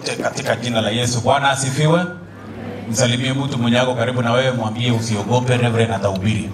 katika jina la Yesu. Bwana asifiwe. Msalimie mtu mwenye ako karibu na wewe, mwambie usiogope, Reverend atahubiri.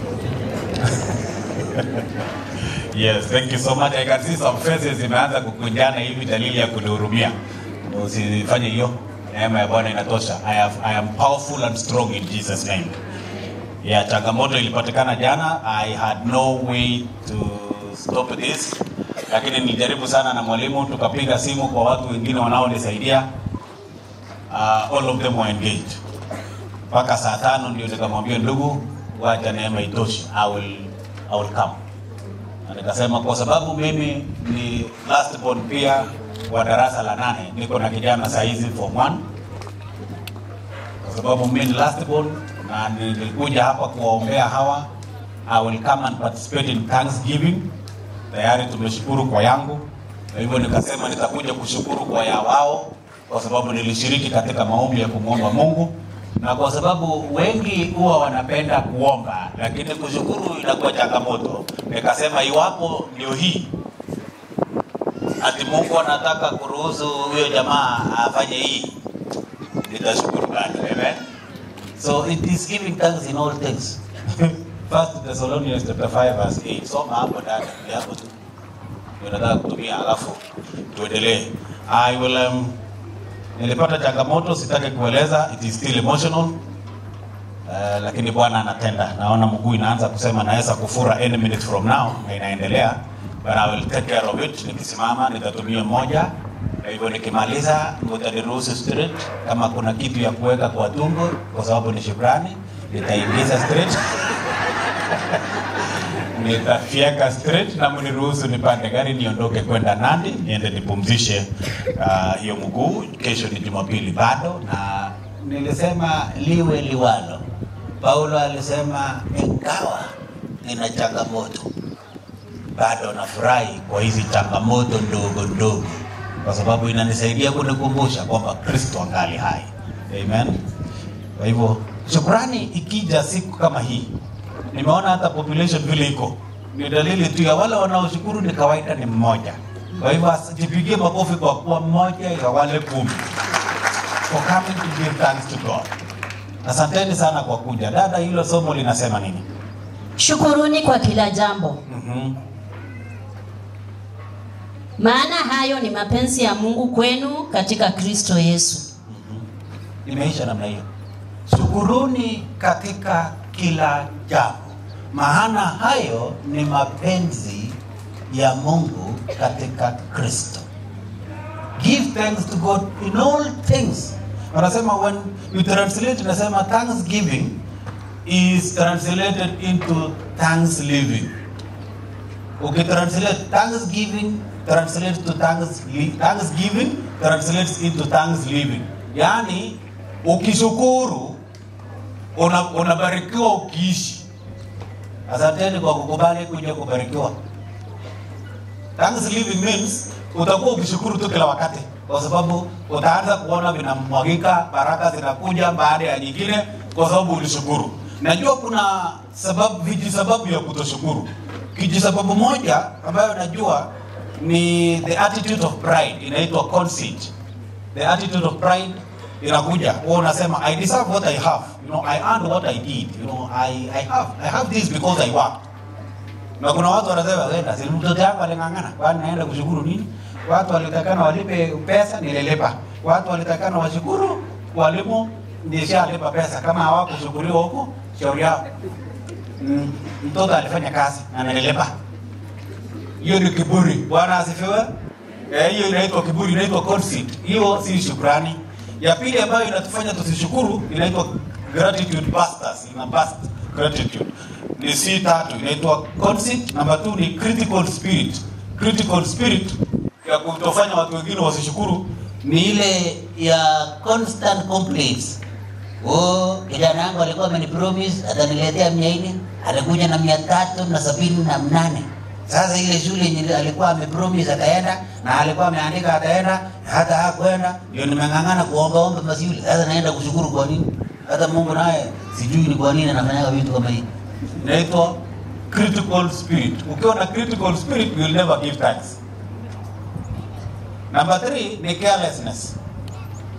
Yes, thank you so much. I can see some faces zimeanza kukunjana hivi, dalili ya kunihurumia. Usifanye hiyo. Neema ya Bwana inatosha. I, have, I am powerful and strong in Jesus name. Ya changamoto ilipatikana jana. I had no way to stop this, lakini nilijaribu sana na mwalimu, tukapiga simu kwa watu wengine wanaonisaidia. Uh, all of them were engaged. Mpaka saa tano ndio nikamwambia ndugu, wacha neema itoshi. I will, I will come na nikasema kwa sababu mimi ni last born pia wa darasa la nane, niko na kijana saa hizi form 1 kwa sababu mimi ni last born na nilikuja hapa kuwaombea hawa. I will come and participate in Thanksgiving. Tayari tumeshukuru kwa yangu, kwa hivyo nikasema nitakuja kushukuru kwa ya wao, kwa sababu nilishiriki katika maombi ya kumwomba Mungu na kwa sababu wengi huwa wanapenda kuomba, lakini kushukuru inakuwa changamoto. Nikasema iwapo ndio hii ati Mungu anataka kuruhusu huyo jamaa afanye hii, nitashukuru bado. Amen. So it is giving thanks in all things. First Thessalonians chapter 5 verse 8. Soma hapo ndani hapo tu. Ndio nataka kutumia alafu tuendelee. I will um, nilipata changamoto, sitaki kueleza, it is still emotional. Uh, lakini Bwana anatenda. Naona mguu inaanza kusema naweza kufura any minute from now, na inaendelea, but I will take care of it. Nikisimama nitatumia moja, kwa hivyo nikimaliza utaniruhusu straight. Kama kuna kitu ya kuweka kwa tumbo, kwa sababu ni shukrani, nitaingiza straight nitafyeka straight na mniruhusu nipande gari niondoke kwenda Nandi niende nipumzishe uh, hiyo mguu. Kesho ni Jumapili bado, na nilisema liwe liwalo. Paulo alisema ingawa nina changamoto, bado nafurahi kwa hizi changamoto ndogo ndogo, kwa sababu inanisaidia kunikumbusha kwamba Kristo angali hai. Amen. Kwa hivyo shukrani ikija siku kama hii nimeona hata population vile iko ni dalili tu ya wale wanaoshukuru ni kawaida ni mmoja. Kwa hivyo jipigie makofi kwa kuwa mmoja ya wale kumi for coming to give thanks to God. Asanteni sana kwa kuja. Dada, hilo somo linasema nini? Shukuruni kwa kila jambo, Mhm. maana hayo ni mapenzi ya Mungu kwenu katika Kristo Yesu. Imeisha namna hiyo. Shukuruni katika kila jambo, maana hayo ni mapenzi ya Mungu katika Kristo. Give thanks to God in all things. Wanasema when you translate, nasema thanksgiving is translated into thanks living. Ukitranslate thanksgiving translates to thanks, thanksgiving translates into thanks living. Yaani ukishukuru una- unabarikiwa ukiishi. Asanteni kwa kukubali kuja kubarikiwa. Thanks living means utakuwa ukishukuru tu kila wakati, kwa sababu utaanza kuona vinamwagika, baraka zinakuja baada ya nyingine, kwa sababu ulishukuru. Najua kuna sababu, viji sababu ya kutoshukuru. Kiji sababu moja ambayo najua ni the attitude of pride, inaitwa conceit. The attitude of pride inakuja, wewe unasema I deserve what I have, you know, I earned what I did, you know, I, I have I have this because I worked na kuna watu wanasema wenda, si mtoto yangu aling'ang'ana, kwani naenda kushukuru nini? Watu walitakana walipe pesa, nililipa. Watu walitakana washukuru, walimu nishalipa pesa. Kama hawakushukuriwa huko, shauri yao. Mm, mtoto alifanya kazi na nililipa. Hiyo ni kiburi. Bwana asifiwe. Eh, hiyo inaitwa kiburi, inaitwa conceit. Hiyo si shukrani. Ya pili ambayo inatufanya tusishukuru inaitwa gratitude busters, ina bust gratitude. Ni si tatu, inaitwa conceit. Namba two ni critical spirit. Critical spirit ya kutofanya watu wengine wasishukuru ni ile ya constant complaints. Oh, kijana yangu alikuwa amenipromise ataniletea mia nne, alikuja na mia tatu na sabini na mnane. Sasa ile shule yenye alikuwa amepromise ataenda na alikuwa ameandika ataenda, hata hakwenda, ndio nimeng'ang'ana kuombaomba masiuli. Sasa naenda kushukuru kwa nini? Hata Mungu naye sijui ni kwa nini anafanyaga vitu kama hivi. Inaitwa critical spirit. Ukiwa na critical spirit you will never give thanks. Number three ni carelessness.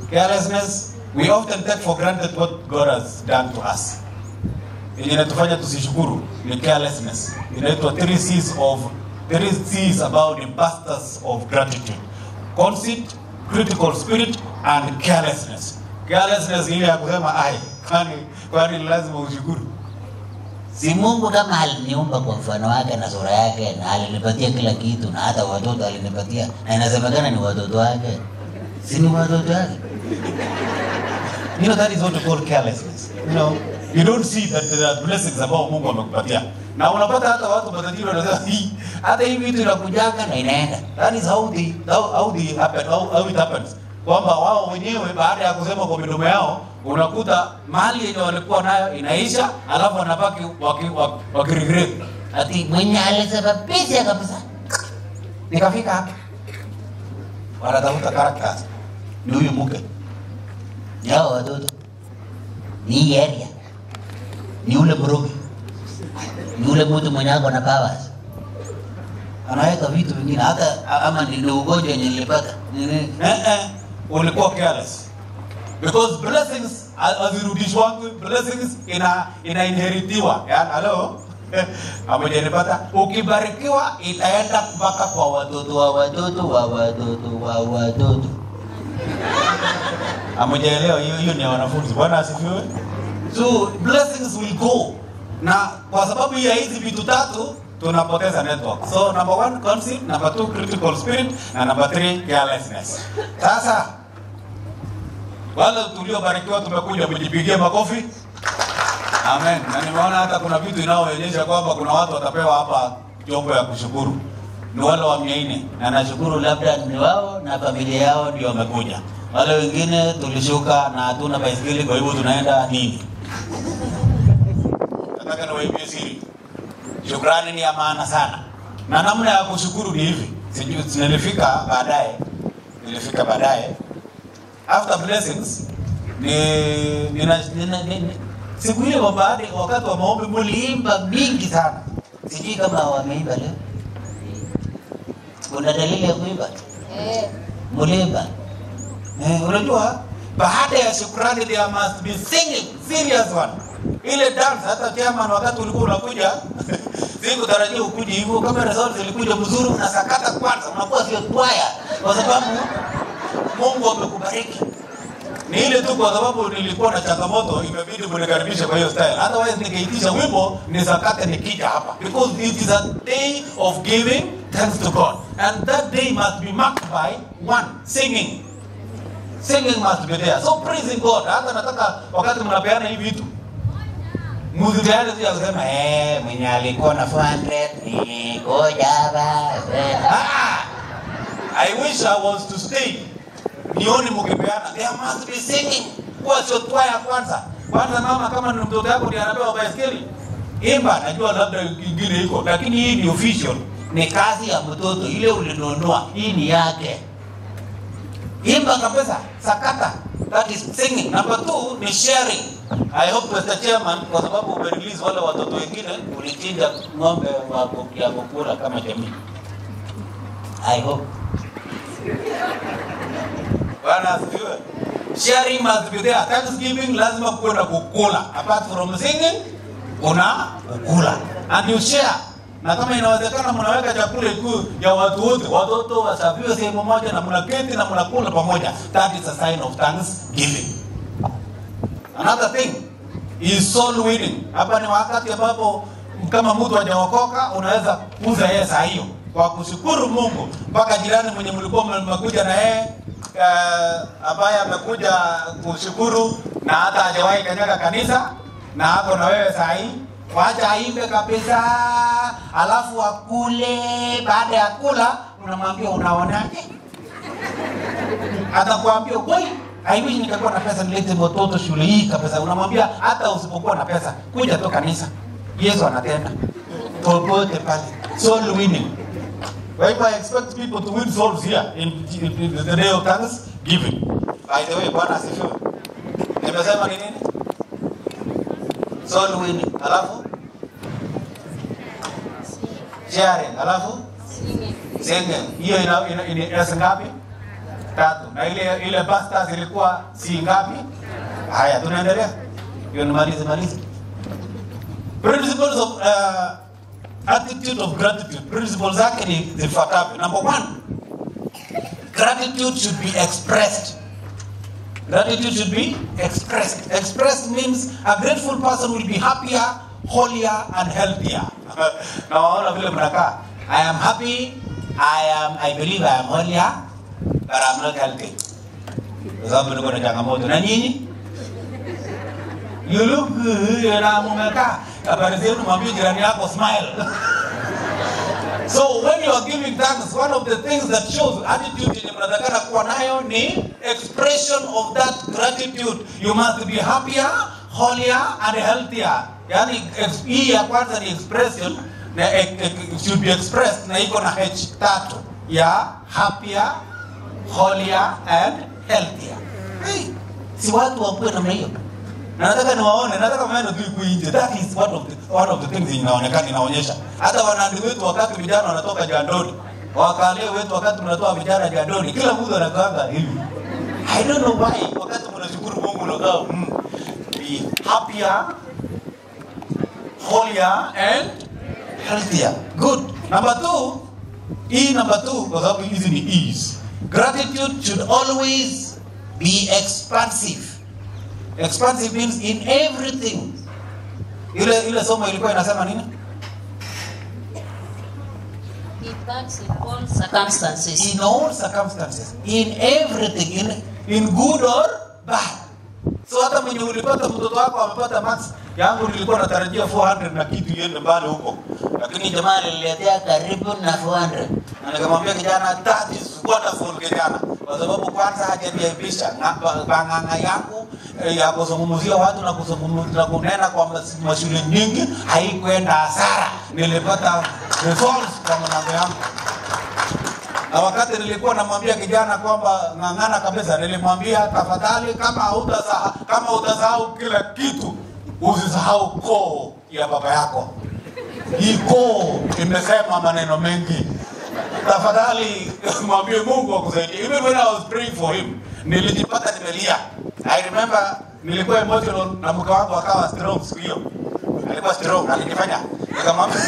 Carelessness, we often take for granted what God has done to us. Yenye inatufanya tusishukuru ni carelessness. Inaitwa three C's of three C's about the bastards of gratitude. Conceit, critical spirit and carelessness. Carelessness ile ya kusema ai, kwani kwani lazima ushukuru. Si Mungu kama aliniumba kwa mfano wake na sura yake na alinipatia kila kitu na hata watoto alinipatia na inasemekana ni watoto wake. Si ni watoto wake? You know, that is what we call carelessness. You know, you don't see that there are blessings ambao Mungu amekupatia. Na unapata hata watu matajiri wanasema hii hata hii vitu inakujanga na inaenda. That is how they how, how they happen how, how it happens. Kwamba wao wenyewe baada ya kusema kwa midomo yao unakuta mali yenye walikuwa nayo inaisha, alafu wanabaki waki- waki- wakiregret. Ati mwenye alisababisha kabisa. Nikafika hapa. Wanatafuta characters. Ni huyu mke. Ni hao watoto. Ni hii area. Ni ule mrogi. Ni ule mtu mwenye ako na powers. Anaweka vitu vingine hata ama ni ni ugonjwa yenye nilipata. Nini? eh, eh, ulikuwa careless because blessings hazirudishwangi blessings ina inainheritiwa yani halo amejanipata ukibarikiwa itaenda mpaka kwa watoto wa watoto wa watoto wa watoto amejaelewa hiyo hiyo ni ya wanafunzi bwana asifiwe so blessings will go na kwa sababu ya hizi vitu tatu tunapoteza network so number one conceit number two critical spirit na number three carelessness sasa wale tuliobarikiwa tumekuja mjipigie makofi amen na nimeona hata kuna vitu inayoonyesha kwamba kuna watu watapewa hapa chombo ya kushukuru ni wale wa mia nne na nashukuru labda ni wao na familia yao ndio wamekuja wale wengine tulishuka na hatuna baiskeli kwa hivyo tunaenda nini nataka niwaibie siri shukrani ni ya maana sana na namna ya kushukuru ni hivi sijui nilifika baadaye nilifika baadaye after blessings ni nina, nina, nina, siku ile wa baada wakati wa maombi mliimba mingi sana Sijui kama wameimba leo. Kuna dalili ya kuimba? Mulimba. eh, unajua baada ya shukrani there must be singing serious one ile dance hata chairman wakati ulikuwa unakuja sikutarajia ukuje hivyo kama result zilikuja mzuri unasakata kwanza unakuwa sio kwaya kwa sababu Mungu amekubariki ni ile tu kwa sababu nilikuwa na changamoto imebidi mnikaribishe kwa hiyo style otherwise ningeitisha wimbo nisakate nikija hapa because it is a day of giving thanks to God and that day must be marked by one singing singing must be there so praising God hata nataka wakati mnapeana hivi vitu msipeane tu ya kusema Eh, mwenye alikuwa na 400 ni koja ba. ah I wish I was to stay nione mkipeana there must be singing kwa sio twaya kwanza kwanza mama kama ni mtoto yako ndiye anapewa baiskeli imba najua labda kingine iko lakini hii ni official ni kazi ya mtoto ile ulinunua hii ni yake imba kabisa sakata that is singing number two ni sharing i hope Mr. chairman kwa sababu umerelease wale watoto wengine ulichinja ng'ombe wa ku- ya kukula kama jamii i hope Bwana asifiwe. Sharing must be there. Thanksgiving lazima kuwe na kukula. Apart from singing, kuna kukula. And you share. Na kama inawezekana mnaweka chakula ikuu ya watu wote, watoto wasafiwe sehemu moja na mnaketi na mnakula pamoja. That is a sign of thanksgiving. Another thing is soul winning. Hapa ni wakati ambapo kama mtu hajaokoka unaweza kuuza yeye saa hiyo kwa kushukuru Mungu mpaka jirani mwenye mlikuwa mmekuja na yeye uh, ambaye amekuja kushukuru na hata hajawahi kanyaga kanisa na ako na wewe saa hii wacha aimbe kabisa, alafu akule. Baada ya kula unamwambia unaonaje? atakwambia kweli I wish ningekuwa na pesa nilete watoto shule hii kabisa. Unamwambia hata usipokuwa na pesa, kuja tu kanisa, Yesu anatenda popote pale. Soul winning. Kwa hivyo I expect people to win souls here in, in, in the day of thanksgiving. By the way, Bwana asifiwe. Nimesema ni nini? Soul winning. Alafu sharing. Alafu singing. Hiyo ina ina, ina, ina ngapi? tatu na ile ile pasta zilikuwa si ngapi haya tunaendelea hiyo ni malizi malizi principles of uh, attitude of gratitude principles zake ni zifuatavyo number one gratitude should be expressed gratitude should be expressed expressed means a grateful person will be happier holier and healthier na waona vile mnakaa i am happy i am i believe i am holier but i'm not healthy kwa sababu niko na changamoto na nyinyi you look good na mumekaa habari zenu mwambie jirani yako smile So when you are giving thanks, one of the things that shows attitude yenye mnatakana kuwa nayo ni expression of that gratitude. You must be happier, holier and healthier. Yani ex- hii ya kwanza ni expression na e, e, should be expressed na iko na h tatu ya happier, holier and healthier. Hey, si watu wakuwe namna hiyo na nataka niwaone, nataka mwende tu iko nje. That is one of the, one of the things inaonekana inaonyesha. Hata wanandi wetu wakati vijana wanatoka jandoni, wakalie wetu wakati mnatoa vijana jandoni, kila mtu anakaanga hivi. I don't know why. Wakati mnashukuru Mungu unakaa mm, be happier, holier and healthier. Good. Number two, hii number two kwa sababu hizi ni ease. Gratitude should always be expansive. Expansive means in everything. Ile ile somo ilikuwa inasema nini? He thanks in all circumstances. In all circumstances, in everything, in, in good or bad. So hata mwenye ulipata mtoto wako amepata max yangu nilikuwa natarajia 400 na kitu iende mbali huko, lakini jamaa aliniletea karibu na 400 na nikamwambia kijana, that is wonderful kijana, kwa sababu kwanza hajaniaibisha Nga- bang'ang'a yangu eh, ya kuzungumzia watu na kuzungumza na kunena kwa mas- mashule nyingi haikwenda hasara, nilipata results kwa mlango yangu na wakati nilikuwa namwambia kijana kwamba ng'ang'ana kabisa, nilimwambia tafadhali, kama hautasahau kama utasahau kila kitu, usisahau koo ya baba yako. Hii koo imesema maneno mengi, tafadhali mwambie Mungu akusaidie. Even when I was praying for him, nilijipata nimelia. I remember nilikuwa emotional na mke wangu akawa strong siku hiyo, alikuwa strong, alinifanya nikamwambia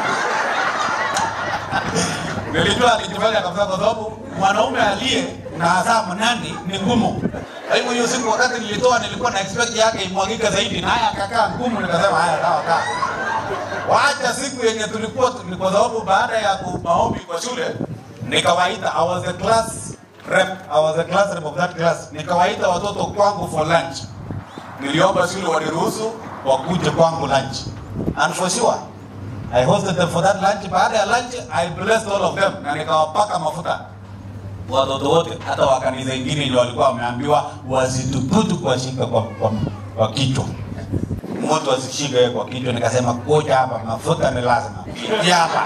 Nilijua alijifanya kabisa kwa sababu mwanaume aliye na azaa mnani ni ngumu. Kwa hivyo hiyo siku wakati nilitoa nilikuwa na expect yake imwagike zaidi na haya akakaa ngumu nikasema haya sawa kaa. Wacha siku yenye tulikuwa tu- kwa sababu baada ya ku- maombi kwa shule nikawaita I was a class rep I was a class rep of that class nikawaita watoto kwangu for lunch. Niliomba shule waniruhusu wakuje kwangu lunch. And for sure I hosted them for that lunch. Baada ya lunch, I blessed all of them na nikawapaka mafuta watoto wote, hata wa kanisa ingine ndio walikuwa wameambiwa wasituputu kuwashika kwa, kwa, kwa kichwa mtu asishike yeye kwa kichwa. Nikasema kuja hapa, mafuta ni lazima, pitia hapa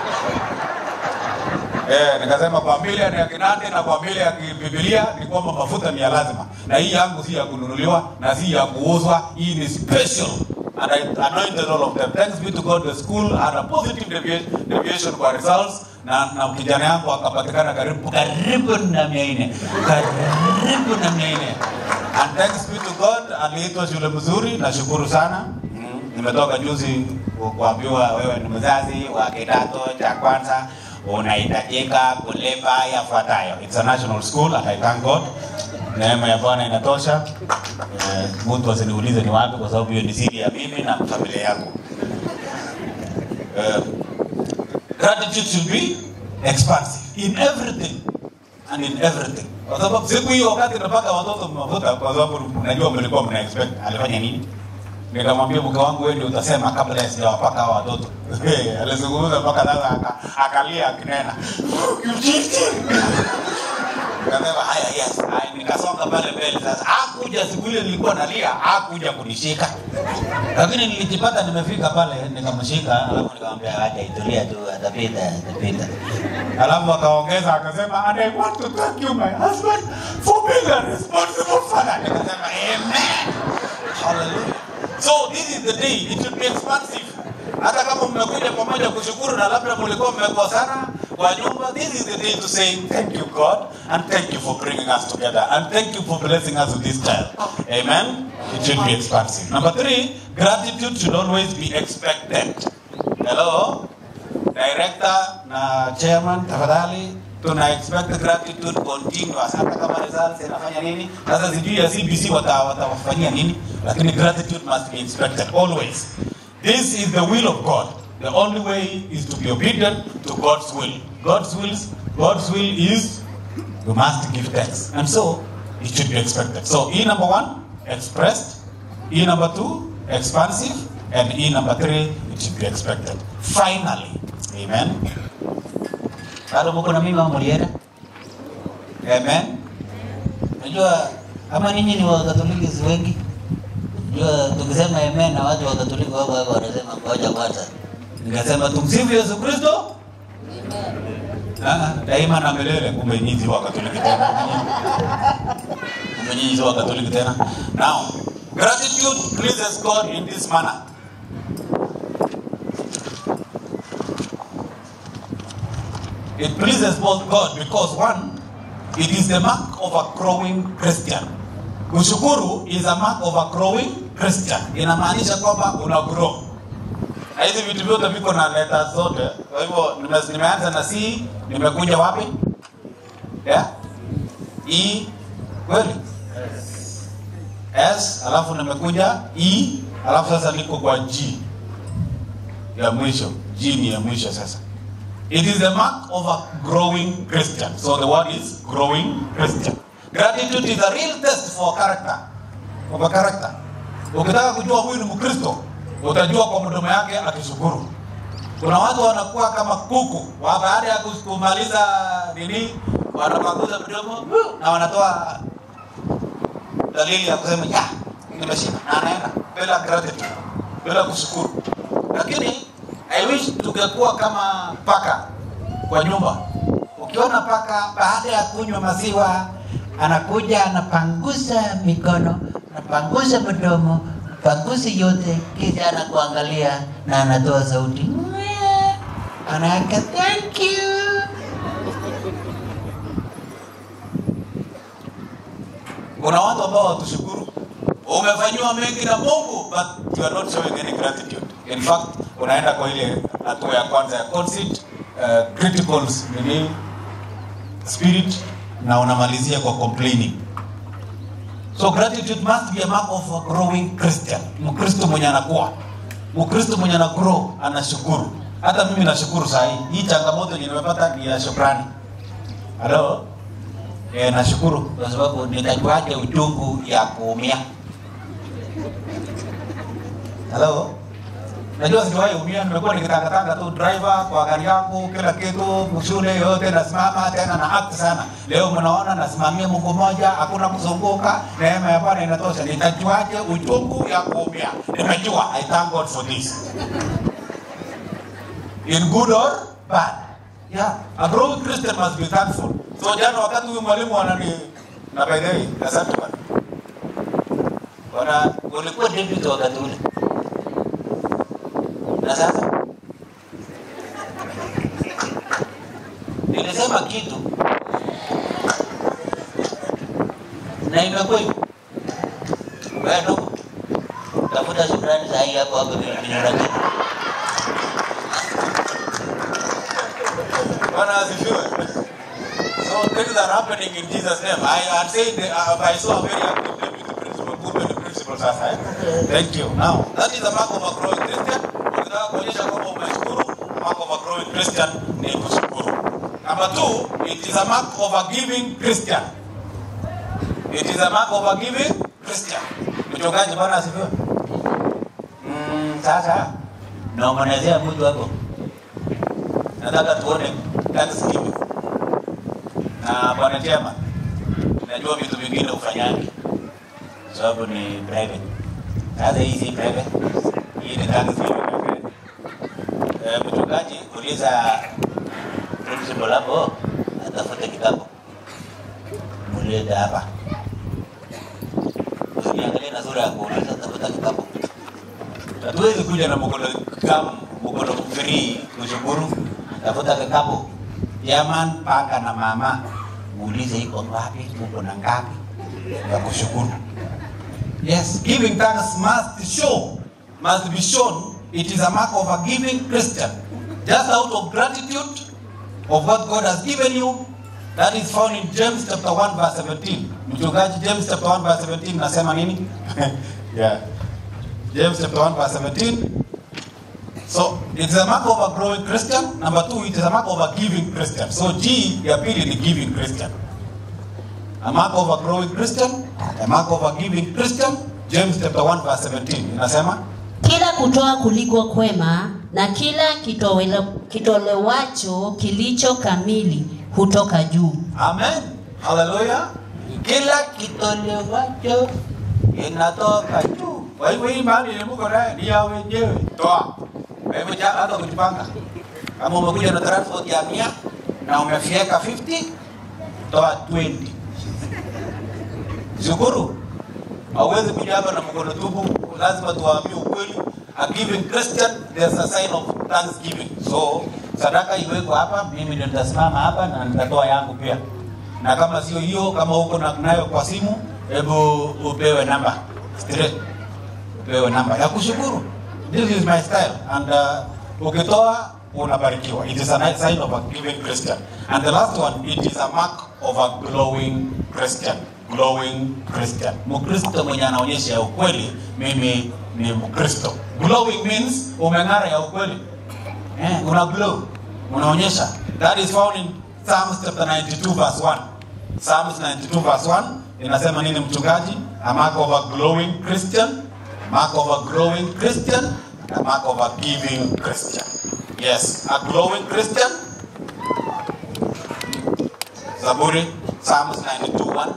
Eh, nikasema kwa Biblia ni ya Kinande na kwa Biblia ya Biblia ni kwamba mafuta ni ya lazima, na hii yangu si ya kununuliwa na si ya kuuzwa. Hii ni special and I anointed all of them. Thanks be to God, the school had a positive deviation, deviation kwa results na, na kijana yangu akapatikana karibu karibu na mia nne karibu na mia nne and thanks be to God aliitwa shule mzuri. Nashukuru sana mm. Nimetoka juzi ku- kuambiwa wewe ni mzazi wa kidato cha kwanza unahitajika kulipa yafuatayo. It's a national school and I thank God. Neema ya Bwana inatosha. Eh, mtu asiniulize ni wapi, kwa sababu hiyo ni siri ya mimi na familia yangu. Eh, gratitude should be expansive in everything and in everything. Kwa sababu siku hiyo wakati napaka watoto mafuta, kwa sababu najua mlikuwa mna expect alifanya nini, nikamwambia mke wangu, wewe ndio utasema kabla ya sijawapaka hawa watoto. Alizungumza mpaka sasa aka- akalia akinena Nikasema haya, yes. Haya, nikasonga pale mbele sasa. Hakuja siku ile nilikuwa nalia, hakuja kunishika, lakini nilijipata nimefika pale, nikamshika, alafu nikamwambia acha itulia tu, atapita, atapita. Alafu akaongeza akasema, and I want to thank you my husband for being a responsible father. Nikasema amen, hallelujah. So this is the day, it should be expansive. Hata kama mmekuja pamoja kushukuru na labda mlikuwa mmekosana, kwa nyumba, this is the day to say thank you God and thank you for bringing us together and thank you for blessing us with this child. Amen. It should be expansive. Number three, gratitude should always be expected. Hello, director na chairman, tafadhali tuna expect gratitude continuous hata kama results inafanya nini sasa sijui ya cbc wata- watawafanyia nini lakini gratitude must be expected always this is the will of god the only way is to be obedient to god's will god's will god's will is you must give thanks and so it should be expected so e number one expressed e number two expansive and e number three it should be expected finally amen bado muko na mimi mulienda amen Unajua kama ninyi ni wakatoliki si wengi, unajua tukisema amen na watu wakatoliki wao wao wanasema ngoja kwanza. nikasema tumsifu yesu kristo Ah, daima na milele kumbe nyinyi si wakatoliki tena kumbe nyinyi si wakatoliki tena now gratitude pleases god in this manner it pleases both god because one it is the mark of a growing christian kushukuru is a mark of a growing christian inamaanisha kwamba una grow na hizi vitu vyote viko na leta zote. Kwa hivyo nime- nimeanza na C, nimekuja wapi? Yeah? E kweli? S, alafu nimekuja E, alafu sasa niko kwa G ya mwisho. G ni ya mwisho sasa. It is the mark of a growing Christian. So the word is growing Christian. Gratitude is a real test for character. Of a character. Ukitaka kujua huyu ni Mkristo, utajua kwa mdomo yake akishukuru. Kuna watu wanakuwa kama kuku, wa baada ya kus- kumaliza nini, wanapanguza mdomo na wanatoa dalili ya kusema ya nimeshinda, na anaenda bila gratitude, bila kushukuru. Lakini I wish tungekuwa kama paka kwa nyumba. Ukiona paka baada ya kunywa maziwa Anakuja anapangusa mikono, anapangusa mdomo, anapangusa yote, kisha anakuangalia na anatoa sauti "Mwah." anaaka thank you. kuna watu ambao watushukuru umefanyiwa mengi na mungu but you are not showing any gratitude in fact unaenda kwa ile hatua ya kwanza ya conceit uh, critical nini spirit na unamalizia kwa complaining so gratitude must be a mark of a growing christian mkristo mwenye anakuwa mkristo mwenye ana grow anashukuru hata mimi nashukuru saa hii hii changamoto yenye nimepata ni ya shukrani halo e, nashukuru kwa sababu nitajuaje uchungu ya kuumia halo najua sijawahi umia nimekuwa nikitangatanga tu driver kwa gari yangu kila kitu shule yote nasimama tena na act sana leo mnaona nasimamia mungu moja hakuna kuzunguka neema ya bwana inatosha nitajuaje uchungu ya kuumia nimejua i thank god for this in good or bad. Yeah, a growing Christian must be thankful. So jana wakati huyu mwalimu anani na by the way, asante bwana. Bwana ulikuwa deputy wakati ule. Na sasa nilisema kitu na imekuwa hivyo. Wewe ndugu, tafuta shukrani saa hii hapo hapo vinarakia. Bwana asifiwe. So things are happening in Jesus name. I had said uh, I saw a very active deputy principal, good principal sasa. Eh? Thank you. Now, that is a mark of a growing Christian. Ukitaka kuonyesha kwamba umeshukuru, a mark of a growing Christian ni kushukuru. Number two, it is a mark of a giving Christian. It is a mark of a giving Christian. Mchungaji, Bwana asifiwe. Mm, sasa naombanezea mtu hapo nataka tuone Thanksgiving na bwana chema, najua vitu vingine ufanyaji sababu ni private. Sasa hii si private, hii ni Thanksgiving private. Eh, mchungaji, uliza principal hapo atafute kitabu mulete hapa, usiniangalie na sura ya kuuliza, tafuta kitabu. Hatuwezi kuja na mkono kama mkono free kushukuru, tafuta kitabu jaman paka na mama uulize iko ngapi uko na ngapi ya kushukuru yes giving thanks must show must be shown it is a mark of a giving christian just out of gratitude of what god has given you that is found in james chapter 1 verse 17 mchungaji james chapter 1 verse 17 nasema nini yeah james chapter 1 verse 17 So it's a mark of a growing Christian. Number two, it is a mark of a giving Christian. So G ya pili ni giving Christian. A mark of a growing Christian, a mark of a giving Christian. James chapter 1 verse 17 inasema kila kutoa kuliko kwema na kila kitowele, kitolewacho kilicho kamili hutoka juu Amen. Hallelujah. Kila kitolewacho inatoka juu. Kwa hivyo hii mali ile mko naye ni ya wenyewe. Toa. Kwa hivyo ja hata kujipanga. Kama umekuja na transport ya 100 na umefieka 50, toa 20. Shukuru. Hauwezi kuja hapa na mkono tupu, lazima tuwaambie ukweli. A giving Christian, there's a sign of thanksgiving. So, sadaka iweko hapa, mimi ndio nitasimama hapa na nitatoa yangu pia. Na kama sio hiyo, kama uko na nayo kwa simu, hebu upewe namba straight, upewe namba ya kushukuru. This is my style and uh, ukitoa unabarikiwa. It is a nice sign of a giving Christian. And the last one, it is a mark of a glowing Christian. Glowing Christian. Mkristo mwenye anaonyesha ya ukweli, mimi ni Mkristo. Glowing means umeng'ara ya ukweli. Eh, una glow. Unaonyesha. That is found in Psalms chapter 92 verse 1. Psalms 92 verse 1 inasema nini mchungaji? A mark of a glowing Christian, mark of a growing Christian, a mark of a giving Christian. Yes, a glowing Christian. Zaburi, Psalms 92 1.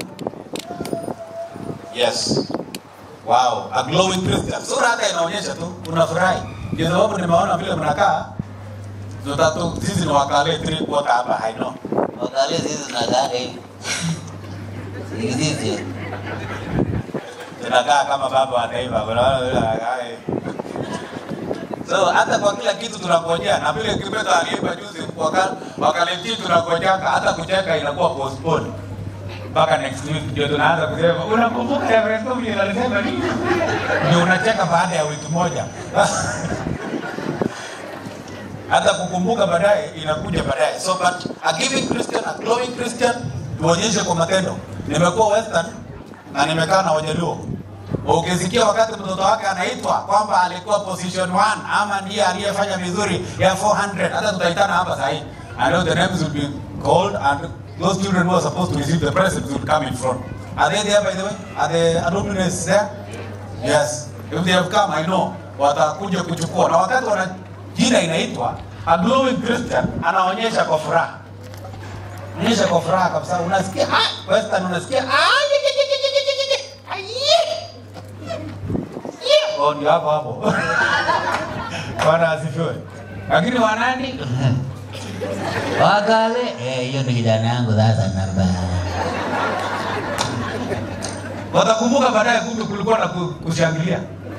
Yes. Wow, a glowing Christian. Sura hata inaonyesha tu unafurahi. Ndio sababu nimeona vile mnakaa tutatu sisi ni wakale three quarter hapa I know. Wakale sisi tunakaa hivi. Hivi sisi. Tunakaa kama baba wa taifa. Unaona vile anakaa hivi. So hata kwa kila kitu tunangojea na vile Kibeto aliimba juzi wakale wakale tunangojaka hata kucheka inakuwa postpone mpaka next week ndio tunaanza kusema unakumbuka Everest Comedy alisema nini? Ndio unacheka baada ya wiki moja. Hata kukumbuka baadaye inakuja baadaye. So but a giving Christian, a glowing Christian tuonyeshe kwa matendo. Nimekuwa Western na nimekaa na Wajaluo. Ukisikia wakati mtoto wake anaitwa kwamba alikuwa position 1 ama ndiye aliyefanya vizuri ya 400 hata tutaitana hapa sasa hivi. I know the names will be called and those children who are supposed to receive the presents will come in front. Are they there by the way? Are the alumni there? Yes. If they have come, I know watakuja kuchukua. Na wakati wana jina inaitwa a glowing Christian, anaonyesha kwa furaha, onyesha kwa furaha kabisa. Unasikia ah, Western unasikia ah, ye, ye, ye, ye, ye, ye, ye, ah, ye. Ye. Oh, ndio hapo hapo. Bwana asifiwe. Lakini wanani Wakale, eh, hiyo ni kijana yangu sasa namba. watakumbuka baadaye, kumbe kulikuwa na ku- kushangilia.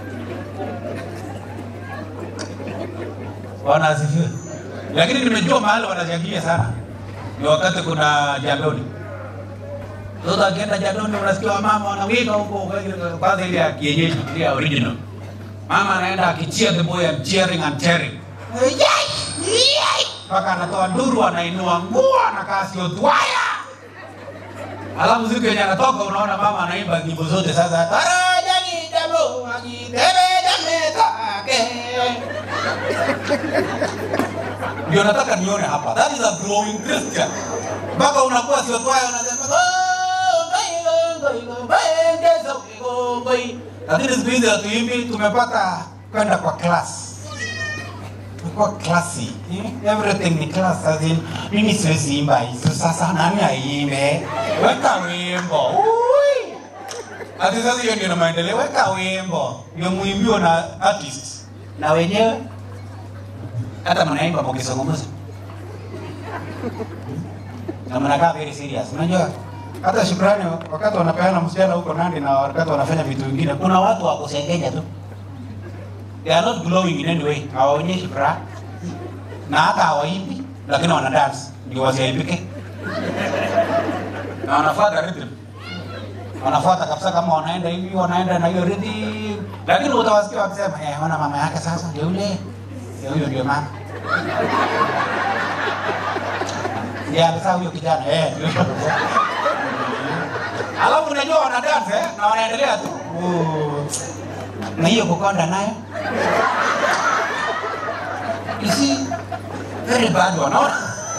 Bwana asifiwe. Lakini nimejua mahali wanashangilia sana ni wakati kuna jandoni. Mtoto akienda jandoni, unasikia wamama wanawika huko, kwanza ile ya kienyeji, ile ya original. Mama anaenda akicheer the boy and cheering and cheering mpaka anatoa nduru, anainua nguo, anakaa sio twaya Alafu siku yenye anatoka unaona mama anaimba nyimbo zote sasa. Tarajani jambo ajidebe jametake. Ndio nataka nione hapa. That is a growing Christian. Mpaka unakuwa sio twaya unasema "Oh, ngai, ngai, ngai, ngai, ngeza, ngai, ngai." Lakini siku hizi hatuimbi, tumepata kwenda kwa class kwa klasi eh? everything ni class as in mimi siwezi imba hizo sasa nani aimbe weka wimbo Ui! ati sasa hiyo ndio na maendeleo weka wimbo ndio muimbiwa na artist na wenyewe hata mnaimba mkizungumza na mnakaa very serious unajua hata shukrani wakati wanapeana msichana huko Nandi na wakati wanafanya vitu vingine kuna watu wa kusengenya tu they are not glowing in any way hawaonyeshi furaha na hata hawaimbi lakini wana dance ndio wasiaibike na wanafuata rhythm wanafuata kabisa kama wanaenda hivi wanaenda na hiyo rhythm lakini utawasikia wakisema eh ona mama yake sasa ndio yule ndio huyo ndio mama ndio sasa huyo kijana eh ndio huyo. alafu unajua wana dance eh na wanaendelea tu Oh. na hiyo kukonda nayo you see very bad wanaona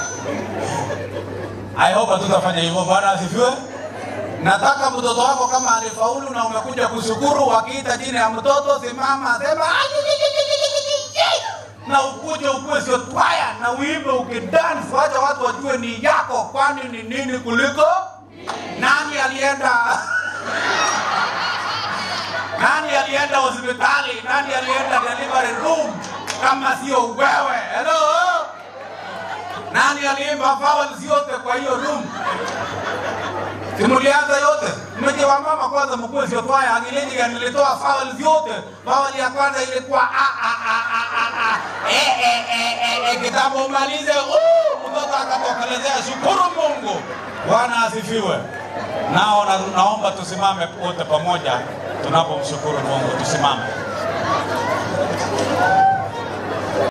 I hope hatutafanya hivyo. Bwana asifiwe. Nataka mtoto wako kama alifaulu na umekuja kushukuru, wakiita jina ya mtoto, simama sema na ukuje ukue sio twaya na uimbe ukidance, wacha watu wajue ni yako, kwani ni nini kuliko nani alienda nani alienda hospitali, nani alienda delivery room kama sio wewe? Hello, nani aliimba vowels yote kwa hiyo room? Simulianza yote. Mmeje wa mama kwanza mkuu sio twaya angileni gani nilitoa vowels yote. Vowel ya kwanza ilikuwa a a a a a a. Eh eh eh eh eh kitabu umalize. Uh, mtoto akatokelezea shukuru Mungu. Bwana asifiwe. Nao na, naomba tusimame wote pamoja tunapomshukuru Mungu tusimame.